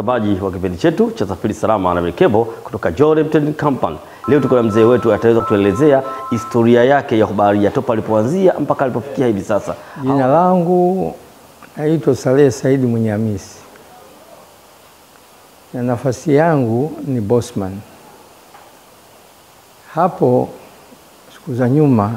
mtazamaji wa kipindi chetu cha Safiri Salama na Merikebu kutoka Jordan Trading Company. Leo tuko na mzee wetu ataweza kutuelezea historia yake ya kubaharia topa alipoanzia mpaka alipofikia hivi sasa. Jina langu naitwa Saleh Saidi Mwenyehamisi na nafasi yangu ni bossman. Hapo siku za nyuma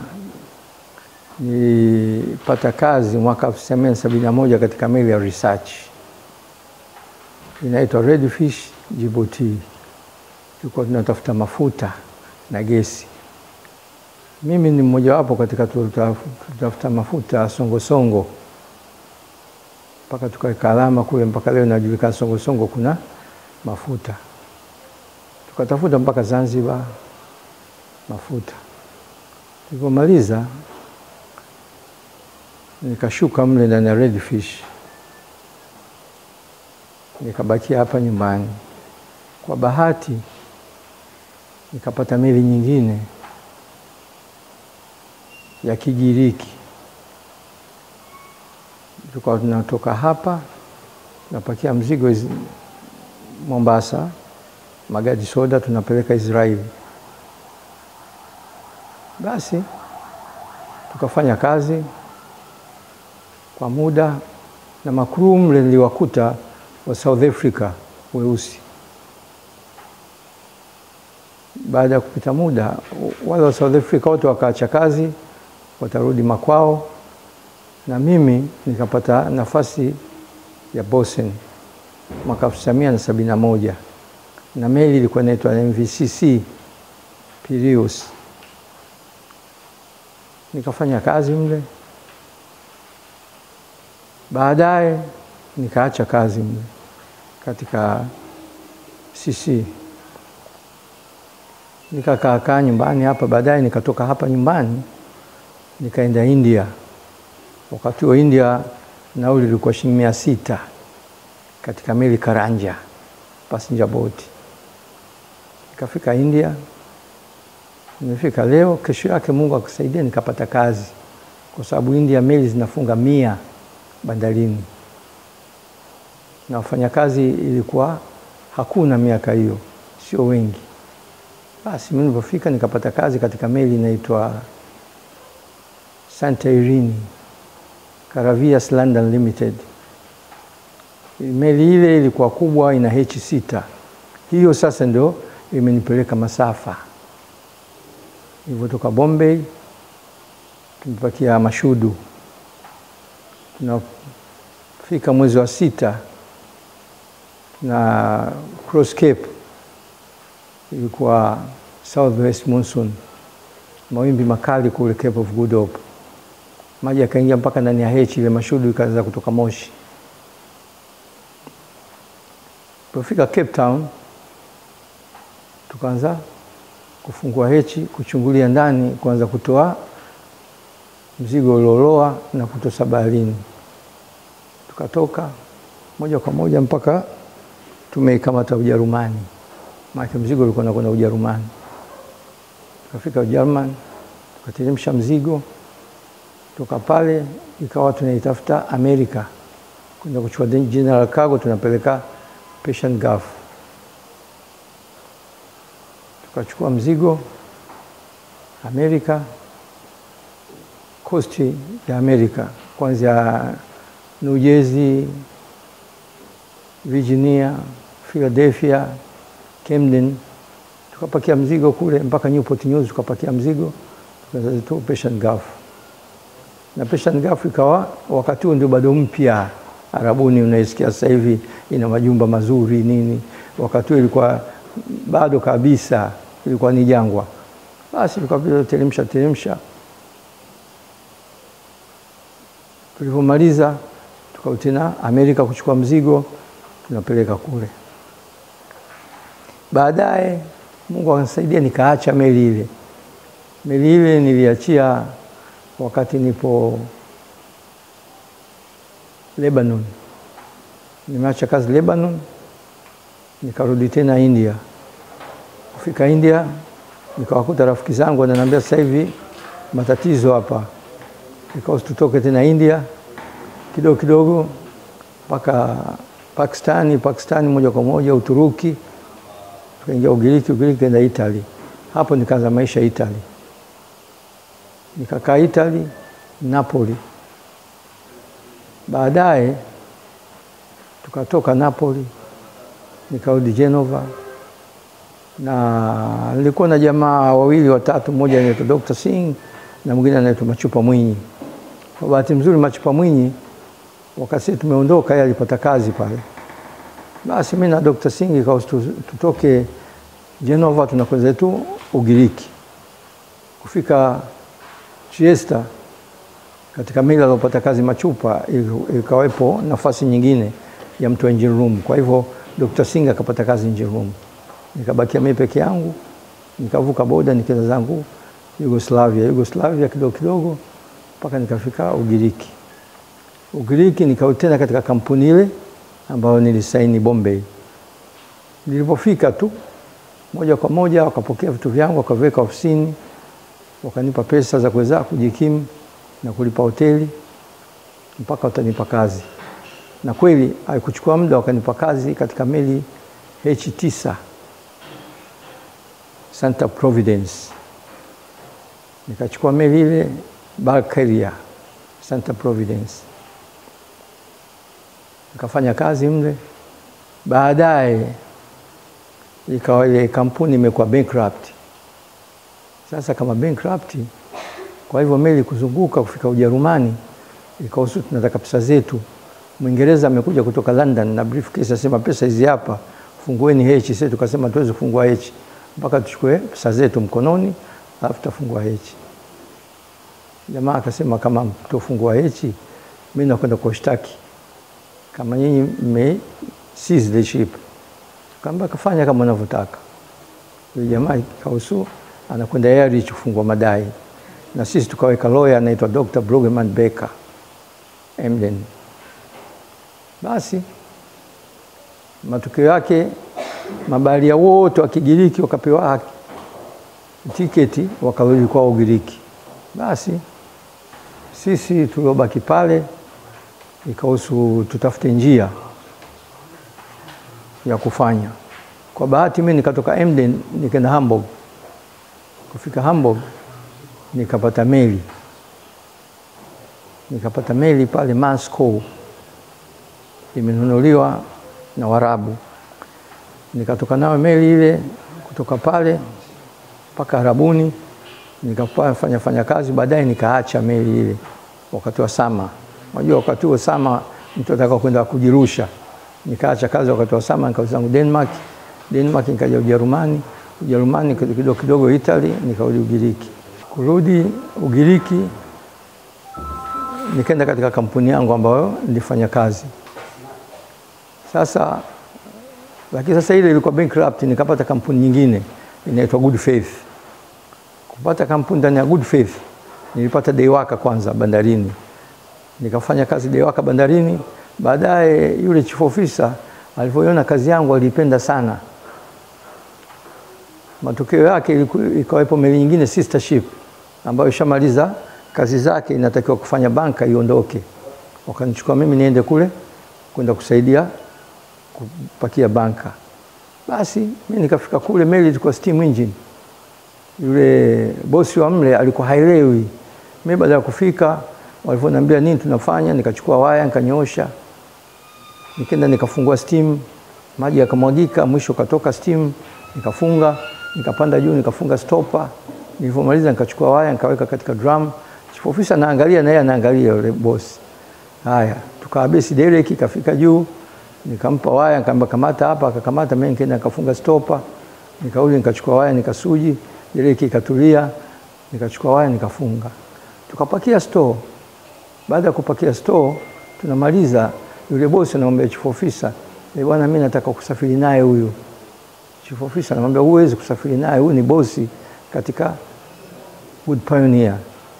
nilipata kazi mwaka 1971 katika meli ya research inaitwa Redfish Djibouti. Tulikuwa tunatafuta mafuta na gesi. Mimi ni mmojawapo katika tutafuta mafuta Songosongo mpaka tukaweka alama kule, mpaka leo inajulikana Songosongo kuna mafuta. Tukatafuta mpaka Zanzibar mafuta. Tulipomaliza nikashuka mle ndani ya Redfish, nikabakia hapa nyumbani. Kwa bahati nikapata meli nyingine ya Kigiriki. Tulikuwa tunatoka hapa tunapakia mzigo iz... Mombasa, magadi soda tunapeleka Israeli. Basi tukafanya kazi kwa muda na makuru mle niliwakuta wa South Africa weusi. Baada ya kupita muda, wale wa South Africa wote wakaacha kazi, watarudi makwao, na mimi nikapata nafasi ya bosun mwaka 1971 na meli ilikuwa inaitwa MVCC Piraeus. Nikafanya kazi mle, baadaye nikaacha kazi mle katika CC nikakaa kaa nyumbani hapa. Baadaye nikatoka hapa nyumbani nikaenda India. Wakati wa India nauli ilikuwa shilingi mia sita katika meli Karanja passenger boat. Nikafika India, nimefika leo. Kesho yake Mungu akasaidia nikapata kazi, kwa sababu India meli zinafunga mia bandarini na wafanyakazi ilikuwa hakuna miaka hiyo, sio wengi. Basi mimi nilipofika nikapata kazi katika meli inaitwa Santa Irene Caravias London Limited. Meli ile ilikuwa kubwa, ina H sita. Hiyo sasa ndio imenipeleka masafa. Nilivyotoka Bombay tumepakia Mashudu, tunafika mwezi wa sita na Cross Cape ilikuwa southwest monsoon, mawimbi makali kule Cape of Good Hope, maji yakaingia mpaka ndani ya hechi ile, Mashudu ikaanza kutoka moshi. Tulipofika Cape Town, tukaanza kufungua hechi, kuchungulia ndani, kuanza kutoa mzigo ulioloa na kutosa baharini. Tukatoka moja kwa moja mpaka tumeikamata Ujerumani, maana mzigo ulikuwa unakwenda Ujerumani. Tukafika Ujerumani, tukateremsha mzigo, toka pale ikawa tunaitafuta Amerika kwenda kuchukua general cargo, tunapeleka Persian Gulf. Tukachukua mzigo Amerika, kosti ya Amerika, kwanza New Jersey, Virginia, Philadelphia, Camden, tukapakia mzigo kule mpaka Newport News, tukapakia mzigo tukaza Persian Gulf. Na Persian Gulf ikawa wakati huo ndio bado mpya Arabuni, unaisikia sasa hivi ina majumba mazuri nini. Wakati huo ilikuwa bado kabisa, ilikuwa ni jangwa. Basi tukateremsha teremsha, tulivyomaliza tukao tena Amerika kuchukua mzigo tunapeleka kule. Baadaye Mungu akanisaidia nikaacha meli ile. Meli ile niliachia wakati nipo Lebanon, nimeacha kazi Lebanon, nikarudi tena India. Kufika India nikawakuta rafiki zangu wananiambia, sasa hivi matatizo hapa, ikawa tutoke tena India kidogo kidogo mpaka Pakistani, Pakistani moja kwa moja Uturuki, tukaingia Ugiriki, Ugiriki kaenda Italy. Hapo nikaanza maisha Italy, nikakaa Italy, Napoli. Baadaye tukatoka Napoli nikarudi Genova, na nilikuwa na jamaa wawili watatu, mmoja anaitwa Dr. Singh na mwingine anaitwa Machupa Mwinyi. Kwa bahati nzuri, Machupa Mwinyi wakati tumeondoka, yeye alipata kazi pale. Basi mimi na Dr. Singh ikawa tutoke Genova tunakwenda zetu Ugiriki. Kufika Trieste katika mili alopata kazi Machupa, ikawepo nafasi nyingine ya mtu wa engine room. Kwa hivyo Dr. Singh akapata kazi engine room, nikabakia mimi peke yangu, nikavuka boda nikaenda zangu Yugoslavia, Yugoslavia kidogo kidogo mpaka nikafika Ugiriki. Ugiriki nikao tena katika kampuni ile ambayo nilisaini Bombay. Nilipofika tu moja kwa moja wakapokea vitu vyangu wakaviweka ofisini, wakanipa pesa za kuweza kujikimu na kulipa hoteli mpaka watanipa kazi, na kweli haikuchukua muda, wakanipa kazi katika meli H9 Santa Providence. Nikachukua meli ile bulk carrier Santa Providence, nikafanya kazi mle. Baadaye ikawa ile kampuni imekuwa bankrupt. Sasa kama bankrupt, kwa hivyo meli kuzunguka kufika Ujerumani, ikahusu tunataka pesa zetu. Mwingereza amekuja kutoka London na briefcase, asema pesa hizi hapa, fungueni H. Sisi tukasema tuwezi kufungua H mpaka tuchukue pesa zetu mkononi, alafu tutafungua H. Jamaa akasema kama mtofungua H, mimi nakwenda kushtaki kama nyinyi mme seize the ship. Kamba kafanya kama unavyotaka. Yule jamaa kausu anakwenda Airich kufungua madai, na sisi tukaweka lawyer anaitwa Dr. Brueggemann Becker Emden. Basi matokeo yake mabaharia wote wa Kigiriki wakapewa tiketi wakarudi kwao Ugiriki. Basi sisi tuliobaki pale ikahusu tutafute njia ya kufanya. Kwa bahati mimi nikatoka Emden nikaenda Hamburg. Kufika Hamburg nikapata meli, nikapata meli pale Moscow, imenunuliwa na Warabu. Nikatoka nayo meli ile kutoka pale mpaka Arabuni, nikafanya fanya kazi. Baadaye nikaacha meli ile wakati wa sama. Unajua wakati huo sama mtu ataka kwenda kujirusha nikaacha kazi wakati wa sama, nikarudi zangu Denmark. Denmark nikaja Ujerumani, Ujerumani kidogo kidogo Italy, nikarudi Ugiriki. Kurudi Ugiriki nikaenda katika kampuni yangu ambayo nilifanya kazi sasa, lakini sasa ile ilikuwa bankrupt, nikapata kampuni nyingine inaitwa Good Faith. Kupata kampuni ndani ya Good Faith nilipata deiwaka kwanza bandarini, nikafanya kazi deiwaka bandarini Baadaye yule chief officer alivyoiona kazi yangu alipenda sana. Matokeo yake ikawepo meli nyingine sister ship ambayo ishamaliza kazi zake, inatakiwa kufanya banka iondoke. Wakanichukua mimi niende kule kwenda kusaidia kupakia banka. Basi mimi nikafika kule, meli ilikuwa steam engine. Yule bosi wa mle alikuwa haelewi. Mimi baada ya kufika, walivyoniambia nini tunafanya, nikachukua waya nikanyoosha nikaenda nikafungua steam, maji yakamwagika, mwisho katoka steam, nikafunga, nikapanda juu, nikafunga stopa. Nilivyomaliza nikachukua waya nikaweka katika drum. Chief officer anaangalia na yeye anaangalia yule boss. Haya, tukawabesi dereki ikafika juu, nikampa waya, nikamwambia kamata hapa, akakamata. Mimi nikaenda nikafunga stopa, nikarudi nikachukua waya nikasuji, dereki ikatulia, nikachukua waya nikafunga, tukapakia store. Baada ya kupakia store, tunamaliza yule bosi anamwambia chief officer, eh, bwana mimi nataka kusafiri naye huyu. Chief officer anamwambia huwezi kusafiri naye, huyu ni bosi katika Good Pioneer.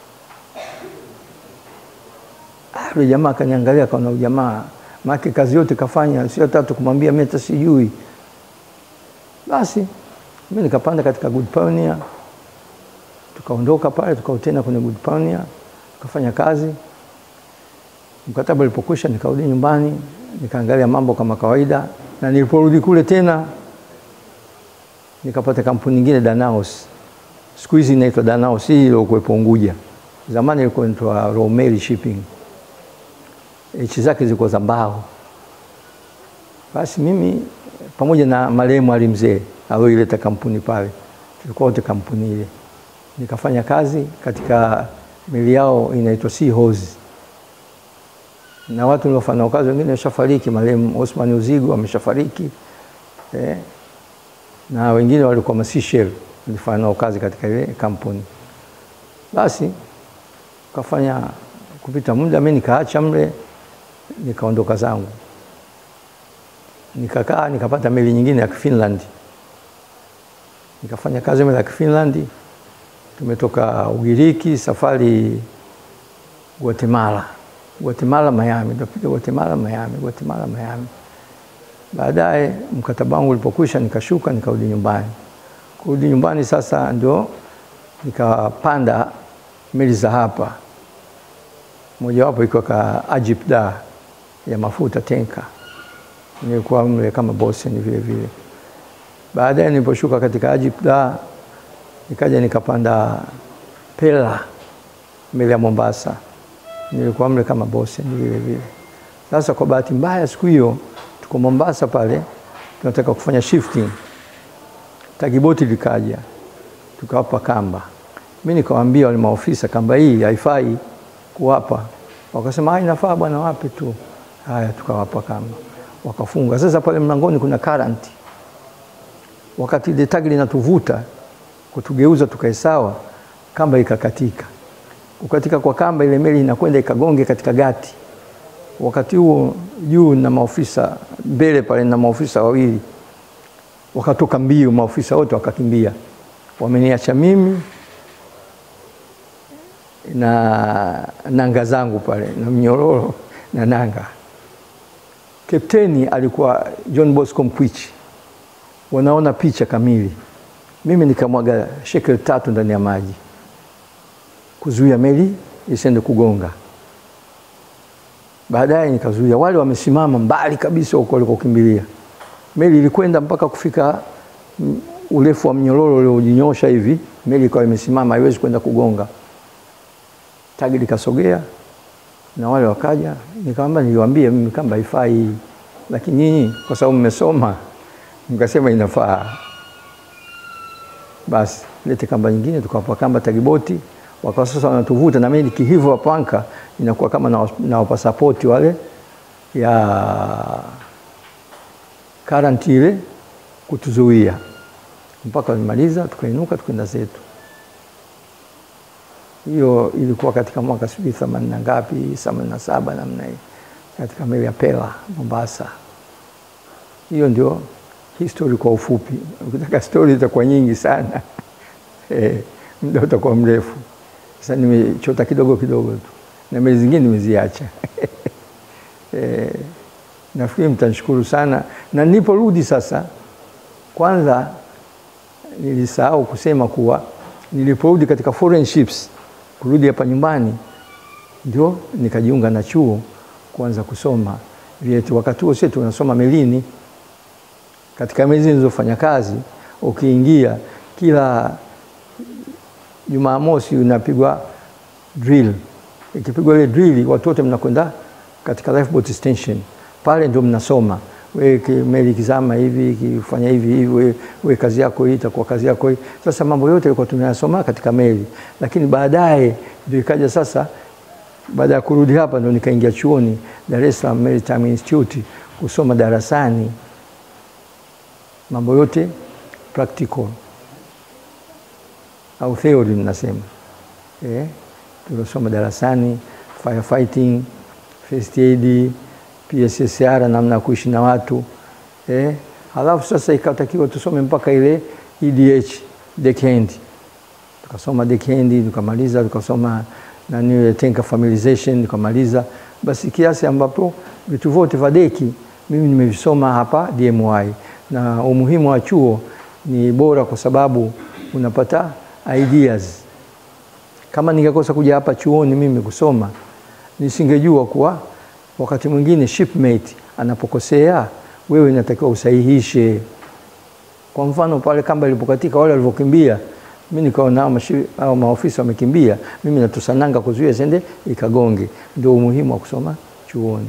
Ah, yule jamaa akaniangalia akaona ujamaa maana kazi yote kafanya, sio tatu kumwambia mimi hata sijui. Basi mimi nikapanda katika Good Pioneer, tukaondoka pale, tukautena kwenye Good Pioneer, tukafanya kazi Mkataba ulipokwisha nikarudi nyumbani, nikaangalia mambo kama kawaida, na niliporudi kule tena nikapata kampuni nyingine Danaos, siku hizi inaitwa Danaos, hii iliyokuwepo Unguja. Zamani ilikuwa inaitwa Royal Shipping, nchi zake zilikuwa za mbao. Basi mimi pamoja na marehemu Ali Mzee alioileta kampuni pale, tulikuwa wote kampuni ile, nikafanya kazi katika meli yao inaitwa Sea Horse na watu niliofanya nao kazi wengine washafariki. Marehemu Osman Uzigo ameshafariki eh, na wengine walikuwa Masishel nilifanya nao kazi katika ile kampuni. Basi kafanya kupita muda, mimi nikaacha mle, nikaondoka zangu, nikakaa nikapata meli nyingine ya Finland, nikafanya kazi meli ya Finland. Tumetoka Ugiriki, safari Guatemala Guatemala Miami, tukapiga Guatemala Miami, Guatemala Miami. Baadaye mkataba wangu ulipokwisha, nikashuka nikarudi nyumbani. Kurudi nyumbani sasa ndio nikapanda meli za hapa, mojawapo ikiwa ka Ajip Dar ya mafuta tenka, nilikuwa mle kama bosen vile vile. Baadaye niliposhuka katika Ajip Dar nikaja nikapanda Pela meli ya Mombasa nilikuwa mle kama bosi vile vile. Sasa kwa bahati mbaya, siku hiyo tuko Mombasa pale, tunataka kufanya shifting, tagiboti likaja, tukawapa kamba. Mimi nikawaambia wale maofisa, kamba hii haifai kuwapa. Wakasema inafaa bwana, wape tu. Haya, tukawapa kamba, wakafunga. Sasa pale mlangoni kuna current, wakati ile tagi linatuvuta kutugeuza tukae sawa, kamba ikakatika kukatika kwa kamba ile meli inakwenda ikagonge katika gati. Wakati huo juu na maofisa mbele pale na maofisa wawili wakatoka mbio, maofisa wote wakakimbia, wameniacha mimi na nanga zangu pale na mnyororo na nanga. Kapteni alikuwa John Bosco Mkwichi, wanaona picha kamili. Mimi nikamwaga shekel tatu ndani ya maji kuzuia meli isiende kugonga. Baadaye nikazuia, wale wamesimama mbali kabisa huko walikokimbilia. Meli ilikwenda mpaka kufika urefu wa mnyororo uliojinyosha hivi, meli ikawa imesimama, haiwezi kwenda kugonga. Tagi likasogea na wale wakaja, nikamwambia, niliwaambia mimi kamba haifai, lakini nyinyi kwa sababu mmesoma mkasema inafaa. Basi lete kamba nyingine, tukawapa kamba tagiboti wakawa sasa wanatuvuta na mimi kihivu wa panka inakuwa kama na, na wapasapoti wale ya karanti ile kutuzuia mpaka walimaliza, tukainuka tukaenda zetu. Hiyo ilikuwa katika mwaka sijui themanini na ngapi, themanini na saba namna hii, katika meli ya Pela Mombasa. Hiyo ndio history kwa ufupi. Ukitaka stori itakuwa nyingi sana eh, muda utakuwa mrefu. Sasa nimechota kidogo kidogo tu na meli zingine nimeziacha. E, nafikiri mtanishukuru sana. Na niliporudi sasa, kwanza nilisahau kusema kuwa niliporudi katika foreign ships, kurudi hapa nyumbani, ndio nikajiunga na chuo kuanza kusoma vyetu. Wakati huo sisi tunasoma melini, katika meli zilizofanya kazi, ukiingia kila Jumamosi unapigwa drill. Ikipigwa ile drill, watu wote mnakwenda katika lifeboat station pale, ndio mnasoma. We meli kizama hivi ikifanya hivi hivi, we, we kazi yako hii itakuwa kazi yako hii. Sasa mambo yote yalikuwa tunayasoma katika meli, lakini baadaye ndio ikaja sasa, baada ya kurudi hapa ndio nikaingia chuoni Dar es Salaam Maritime Institute kusoma darasani mambo yote practical au theory mnasema eh, tuliosoma darasani firefighting, first aid, PSSR, namna ya kuishi na watu eh. Halafu sasa ikatakiwa tusome mpaka ile EDH deckhand, tukasoma deckhand tukamaliza, tukasoma nani tanker familiarization tukamaliza, basi kiasi ambapo vitu vyote vya deki mimi nimevisoma hapa DMY, na umuhimu wa chuo ni bora kwa sababu unapata ideas. Kama ningekosa kuja hapa chuoni mimi kusoma, nisingejua kuwa wakati mwingine shipmate anapokosea wewe inatakiwa usahihishe. Kwa mfano pale kamba ilipokatika, wale walivyokimbia, mi nikaona hao mashi- hao maofisa wamekimbia, mimi natusananga kuzuia sende ikagonge. Ndio umuhimu wa kusoma chuoni,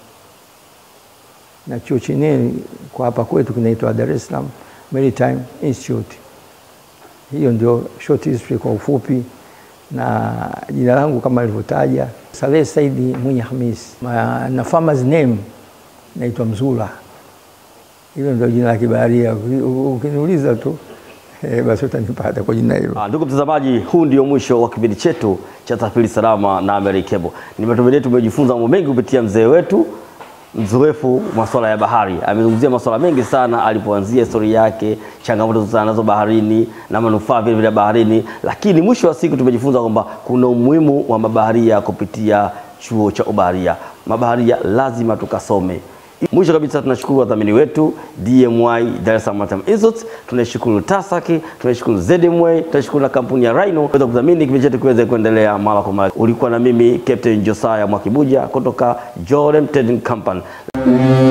na chuo chenyewe kwa hapa kwetu kinaitwa Dar es Salaam Maritime Institute. Hiyo ndio short history kwa ufupi, na jina langu kama alivyotaja Saleh Saidi Mwinyi Hamis, Ma- na farmer's name naitwa Mzula. Hilo ndio jina la kibaharia. Uki- Ukiniuliza tu eh, basi utanipata kwa jina hilo. Ah, ndugu mtazamaji, huu ndio mwisho wa kipindi chetu cha Safiri Salama na American Cable. Ni matumaini yetu tumejifunza mambo mengi kupitia mzee wetu mzoefu masuala ya bahari. Amezungumzia masuala mengi sana, alipoanzia historia yake, changamoto za nazo baharini na manufaa vile vile baharini, lakini mwisho wa siku tumejifunza kwamba kuna umuhimu wa mabaharia kupitia chuo cha ubaharia. Mabaharia lazima tukasome. Mwisho kabisa tunashukuru wadhamini wetu DMY Dar es Salaam Maritime Institute, tunashukuru Tasaki, tunashukuru ZMY, tunashukuru na kampuni ya Rhino kuweza kudhamini kipindi chetu kiweze kuendelea mara kwa mara. Ulikuwa na mimi Captain Josiah Mwakibuja kutoka Jorem Trading Company.